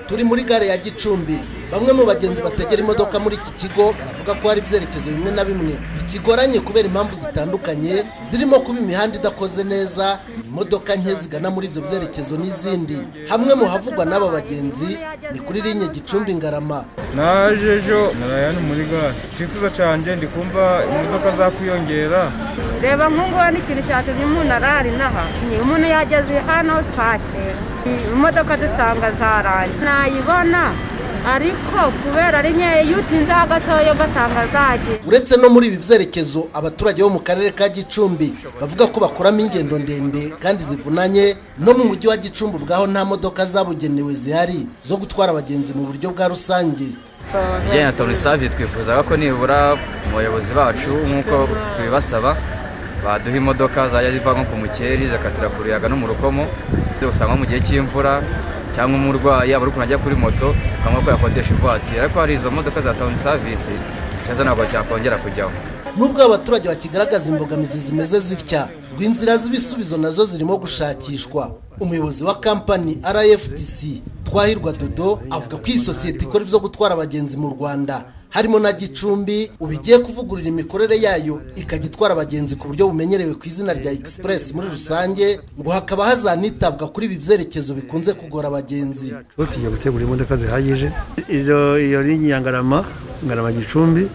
turi muri gare ya gicumbi bamwe mu bagenzi bategera imodoka muri iki kigo baravuga ko hari ibyerekezo bimwe na bimwe bikigoranye kubera impamvu zitandukanye zirimo kuba imihanda idakoze neza imodoka nke zigana muri ibyo byerekezo n'izindi hamwe mu havugwa n'aba bagenzi ni kuri linye gicumbi ngarama naje ejo narayani muri gare icyifuzo cyanjye ndi kumva imodoka zakwiyongera reba nk'ubu n'ikintu cyatumye umuntu arara inaha umuntu yageze hano saa cyenda imodoka dusanga zarangiye ntayibona ariko kubera ari nkeya iyo utinzeho gatoya ugasanga zagiye uretse no muri ibi byerekezo abaturage bo mu karere ka gicumbi bavuga ko bakoramo ingendo ndende kandi zivunanye no mu mujyi wa gicumbi ubwaho nta modoka zabugenewe zihari zo gutwara abagenzi mu buryo bwa rusange bijyanye na toronisave twifuzaga ko nibura umuyobozi bacu nk'uko tubibasaba baduha imodoka zajya ziva nko ku mukeri zikatira ku ruyaga no mu rukomo usanga mu gihe cy'imvura cyangwa umurwayi aba ari ajya kuri moto ukabona ko yakodesha ivatiri ariko hari izo modoka za tawuni savisi ndetse ntabwo cyakongera kujyaho nubwo abaturage bakigaragaza imbogamizi zimeze zitya ngo inzira z'ibisubizo nazo zirimo gushakishwa umuyobozi wa kampani rfdc twahirwa dodo avuga ko iyi sosiyete ikora ibyo gutwara abagenzi mu rwanda harimo na gicumbi ubigiye kuvugurura imikorere yayo ikajya itwara abagenzi ku buryo bumenyerewe ku izina rya egisipuresi muri rusange ngo hakaba hazanitabwa kuri ibi byerekezo bikunze kugora abagenzi tugiye gutegura imodoka zihagije izo iyo linyi ya ngarama ngarama gicumbi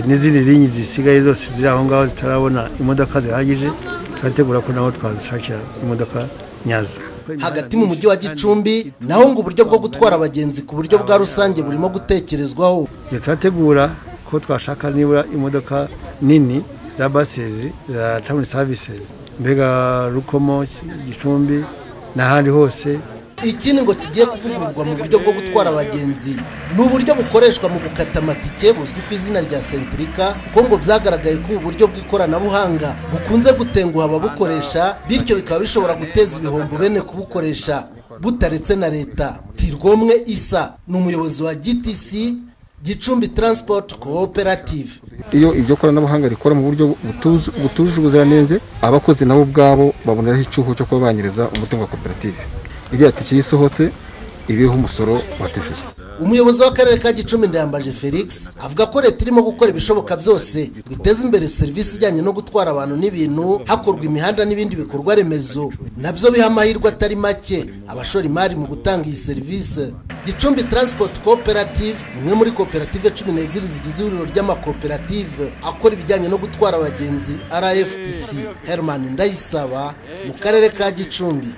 n'izindi linyi zisigaye zose ziri aho ngaho zitarabona imodoka zihagije turategura ko nabo twazishakira imodoka nyazo hagati mu mujyi wa gicumbi naho ngo uburyo bwo gutwara abagenzi ku buryo bwa rusange burimo gutekerezwaho turategura ko twashaka nibura imodoka nini za basezi za tawuni savisizi mbega rukomo gicumbi n'ahandi hose ikindi ngo kigiye kuvugururwa mu buryo bwo gutwara abagenzi ni uburyo bukoreshwa mu gukata amatike buzwi ku izina rya sentirika kuko ngo byagaragaye ko ubu buryo bw'ikoranabuhanga bukunze gutenguha ababukoresha bityo bikaba bishobora guteza ibihombo bene kubukoresha butaretse na leta tirwomwe isa ni umuyobozi wa gtc gicumbi taransipoti kooperative iyo iryo koranabuhanga rikora mu buryo butujuje ubuziranenge abakozi nabo ubwabo baboneraho icyuho cyo kuba banyiriza umutungo wa koperative iriya tike iyo isohotse iriho umusoro wa teviye umuyobozi w'akarere ka gicumbi ndayambaje felix avuga ko leta irimo gukora ibishoboka byose ngo iteze imbere serivisi ijyanye no gutwara abantu n'ibintu hakorwa imihanda n'ibindi bikorwa remezo nabyo biha amahirwe atari make abashora imari mu gutanga iyi serivisi gicumbi transport cooperative imwe muri koperative cumi n'ebyiri zigize ihuriro ry'amakoperative akora ibijyanye no gutwara abagenzi rftc herman ndayisaba mu karere ka gicumbi